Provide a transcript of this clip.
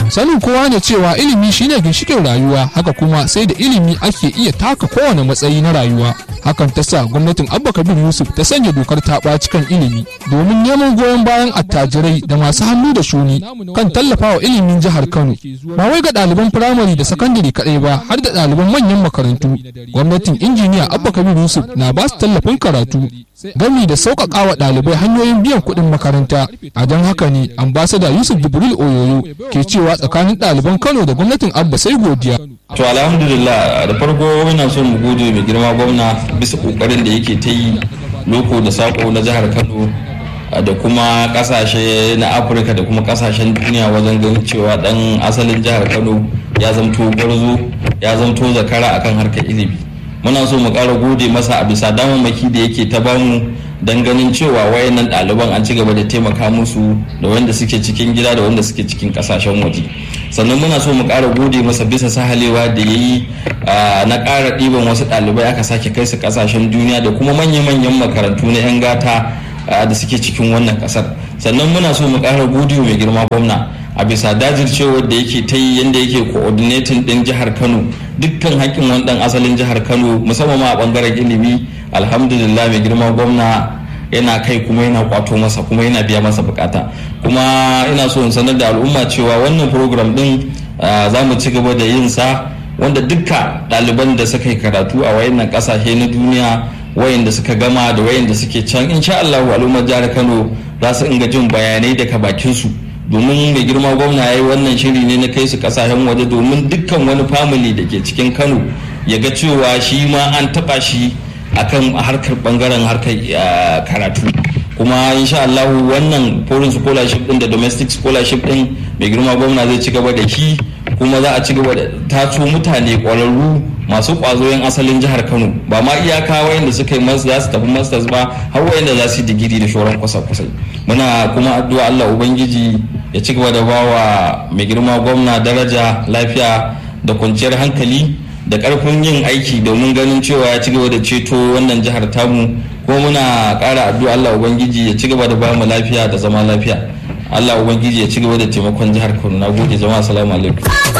sanin kowa ne cewa ilimi shine ginshikin rayuwa haka kuma sai da ilimi ake iya taka kowane matsayi na rayuwa hakan ta sa gwamnatin abba kabir yusuf ta sanya dokar ta ɓaci kan ilimi domin neman goyon bayan attajirai da masu hannu da shuni kan tallafawa ilimin jihar kano ba wai ga ɗaliban firamare da sakandare kaɗai ba har da ɗaliban manyan makarantu gwamnatin injiniya abba kabir yusuf na ba su tallafin karatu gami da sauƙaƙa wa ɗalibai hanyoyin biyan kuɗin makaranta a don haka ne ambasada yusuf jibril oyoyo ke cewa tsakanin ɗaliban kano da gwamnatin abba sai godiya to alhamdulillah da farko muna son mu gode mai girma gwamna bisa kokarin da yake ta yi loko da sako na jihar kano da kuma kasashe na afirka da kuma kasashen duniya wajen ganin cewa dan asalin jihar kano ya zamto gwarzo ya zamto zakara akan harkar ilimi muna so mu ƙara gode masa a bisa damammaki da yake ta bamu don ganin cewa wayannan ɗaliban an ci gaba da taimaka musu da wanda suke cikin gida da wanda suke cikin ƙasashen waje sannan muna so mu ƙara gode masa bisa sahalewa da ya yi na ƙara ɗiban wasu ɗalibai aka sake kai su ƙasashen duniya da kuma manya-manyan makarantu na 'yan gata da suke cikin wannan ƙasar sannan muna so mu ƙara gode mai girma gwamna a bisa dajircewar da yake ta yi yadda yake coordinating din jihar kano dukkan hakkin wani dan asalin jihar kano musamman ma a bangaren ilimi alhamdulillah mai girma gwamna yana kai kuma yana kwato masa kuma yana biya masa bukata kuma ina so in sanar da al'umma cewa wannan program din za mu ci gaba da yin sa wanda dukka ɗaliban da suka yi karatu a wayannan ƙasashe na duniya wayanda suka gama da wayanda suke can insha Allah al'ummar jihar Kano za su inga jin bayanai daga bakin su domin mai girma gwamna ya yi wannan shiri ne na kai su kasashen waje domin dukkan wani family da ke cikin kano ya ga cewa shi ma an taba shi akan harkar bangaren harkar karatu kuma insha Allah wannan foreign scholarship din da domestic scholarship din mai girma gwamna zai ci gaba da shi kuma za a ci gaba da taso mutane kwararru masu kwazo yan asalin jihar Kano ba ma iyaka wayanda suka yi za su tafi masters ba har wayanda za su yi digiri da shoran kwasa-kwasai muna kuma addu'a Allah ubangiji ya ci gaba da bawa mai girma gwamna daraja lafiya da kwanciyar hankali da karfin yin aiki domin ganin cewa ya ci gaba da ceto wannan jihar tamu kuma muna ƙara addu'a Allah ubangiji ya ci gaba da bamu lafiya da zama lafiya Allah ubangiji ya ci gaba da taimakon jihar Kano na gode jama'a assalamu alaikum